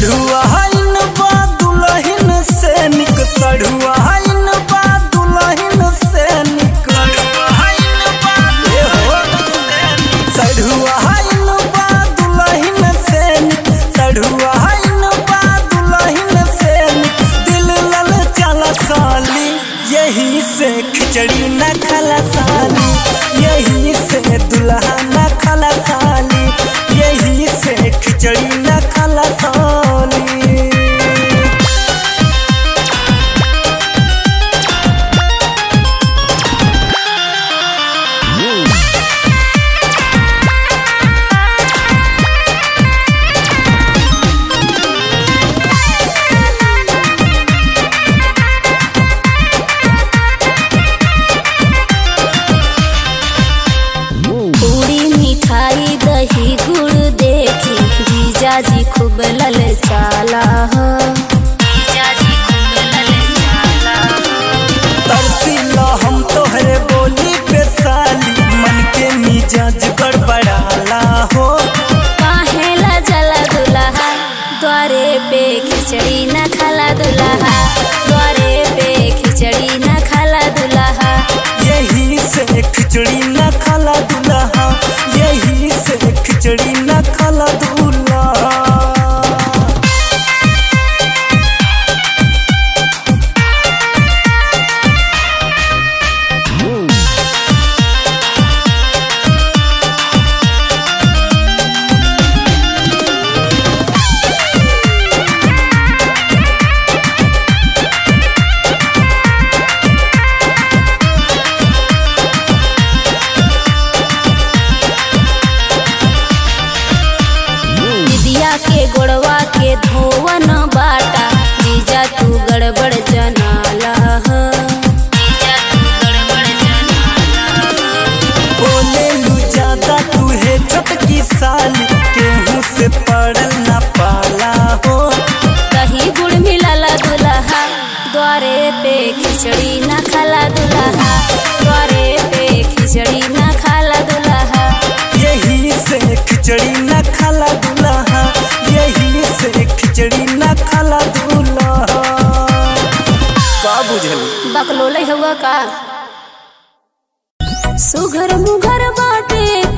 सढ़ुआइन बा दुलहिन से निक सढ़ुआइन बा दुलहिन से निक ए हो। सढ़ुआइन बा दुलहिन से निक सढ़ुआइन बा दुलहिन से निक दिल लल चला साली यही से खिचड़ी न खला साली यही से दुल्हा न खला साली यही से खिचड़ी न खला साली पूरी मिठाई दही गुड़ देखी जीजाजी खूब लल चाला हो जीजाजी खूब लल चाला हो तरसीला हम तोहरे बोली पे साली मन के मिजाज गड़बड़ाला हो काहेला जला दुल्हा द्वारे पे खिचड़ी न खाला दुल्हा द्वारे पे खिचड़ी न खाला दुल्हा यही से खिचड़ी न खाला दूल्हा यही से खिचड़ी न खाला दूल्हा दिदिया के गोड़वा के धोवन बाटा जीजा तू गड़बड़ जनाला हो जीजा तू गड़बड़ जनाला हो। बोले लू ज्यादा तू है छोटकी साली केहू से पड़ल ना पाला हो दही गुड़ मिलाला दुल्हा द्वारे पे खिचड़ी ना खाला दुल्हा द्वारे पे खिचड़ी ना खाला दुल्हा यही से खिचड़ी न खाला दूल्हा यही से खिचड़ी न खाला दूल्हा का बुझली बकलोले हुआ का सुघर मुघर बाटे